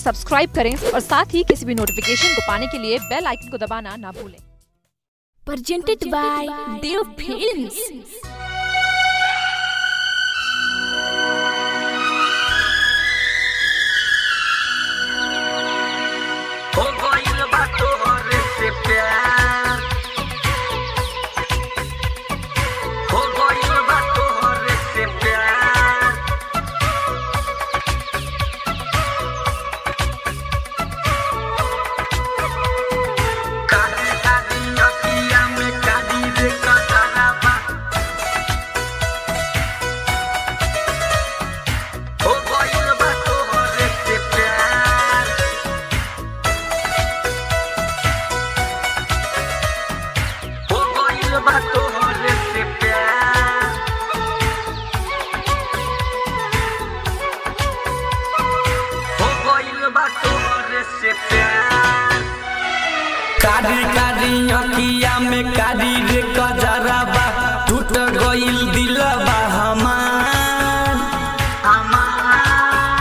Subscribe करें और साथ ही किसी भी नोटिफिकेशन को पाने के लिए बेल आइकन को दबाना ना भूलें presented by Dev Films. हो गइल बा तोहरे से प्यार हो गइल बा तोहरे से प्यार काली काली अखिया में काली रे कजरा बा हो गइल बा तोहरे से प्यार हो गइल बा तोहरे से प्यार हो गइल बा तोहरे से प्यार कारी कारी अखिया में कारी रे कजरा बा टूट गइल दिलबा हमार हमार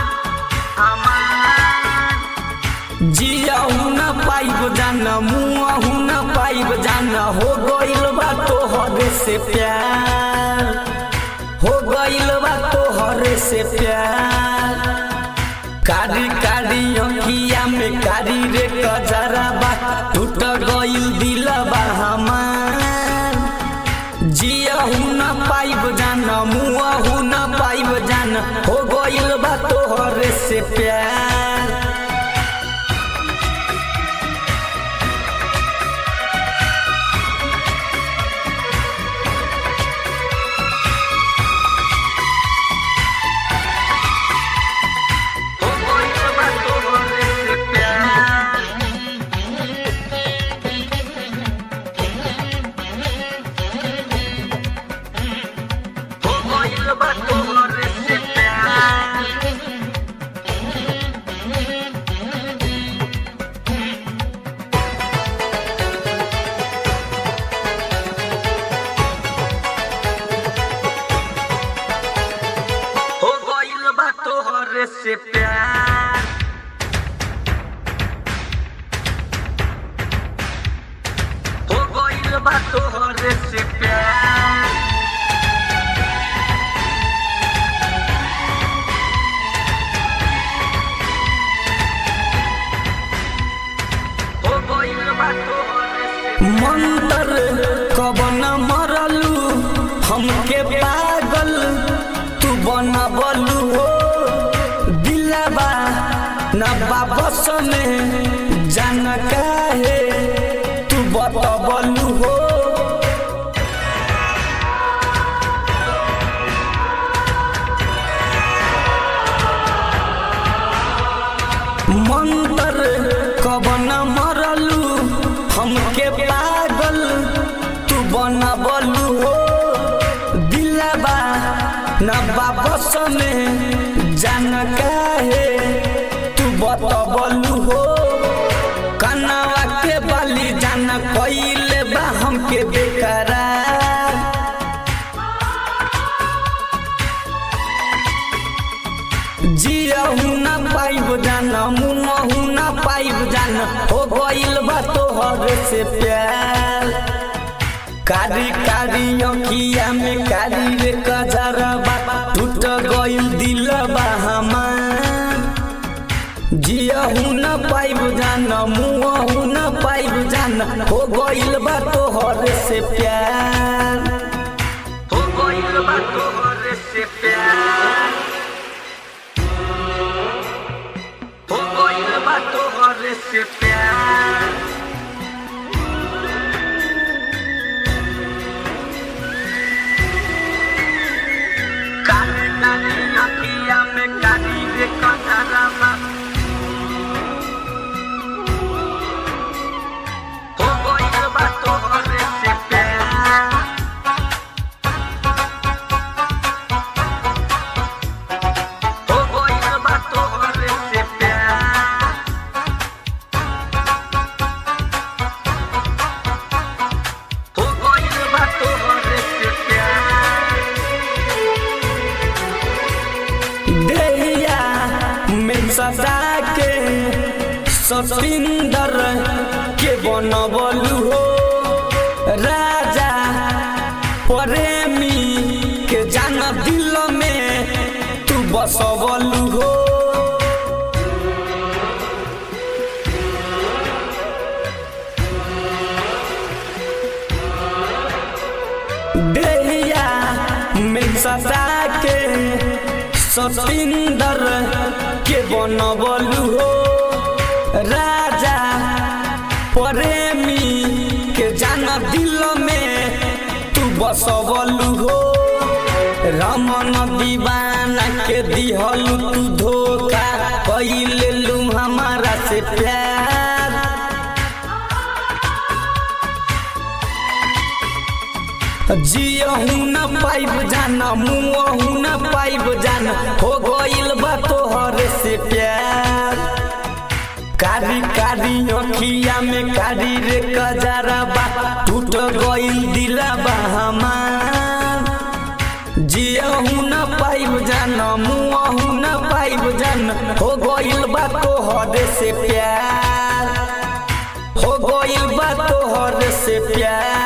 हमार जियाहू न पाइब जान मुआहू न पाइब जान हो गइल बा तोहरे से प्यार हो गइल बा तोहरे से प्यार कारी कारी अखिया में कारी रे कजरा बा टूट गइल दिलबा हमार जियाहू न पाइब जान मुआहू न पाइब जान हो गइल बा तोहरे से प्यार हो गइल बा तोहरे से प्यार हो गइल बा तोहरे से प्यार हो गइल बा तोहरे से प्यार हो गइल बा तोहरे से प्यार हो गइल बा तोहरे से मंतर कब न मरलू हमके पागल तू बनबलू हो दिलबा न वापस में जान काहे तू बतबलू हो मंतर कब न मरलू हमके पागल तू बनबलू हो दिलबा न वापस में जान काहे तू बतबलू हो कनवा के बाली जान कइले बा हमके बेकरार जियहू न पाइब जान मुँहू न पाइब जान हो गइल बा तोहर से प्यार कारी कारी अखिया में कारी रे कजरा बा टूट गइल दिलबा हमार जियहू न पाइब जान मुँहू न पाइब जान हो गइल बा तोहर से प्यार हो गइल बा तोहर से प्यार हो गइल बा तोहरे से प्यार काली काली अखिया में काली रे कजरा बा हो गइल बा तोहरे से प्यार हो गइल बा तोहरे से प्यार सतिंदर के बनबलू हो राजा प्रेमी के जान दिल में तू बसबलू हो देहिया में सता के सतिंदर के बनबलू हो राजा प्रेमी के जान दिल में तू बसबलू हो रमन दीवाना के दिहल तू धोखा कैले लू हमारा से प्यार जियहू न पाइब जाना मुँहू न पाइब जाना हो गइल बा तोहरे से प्यार कारी कारी अखिया में कारी रे कजरा बा टूट गइल दिला बा हमार जियहू न पाइब जाना मुँहू न पाइब जाना हो गइल बा तोहरे से प्यार हो गइल बा तोहरे से प्यार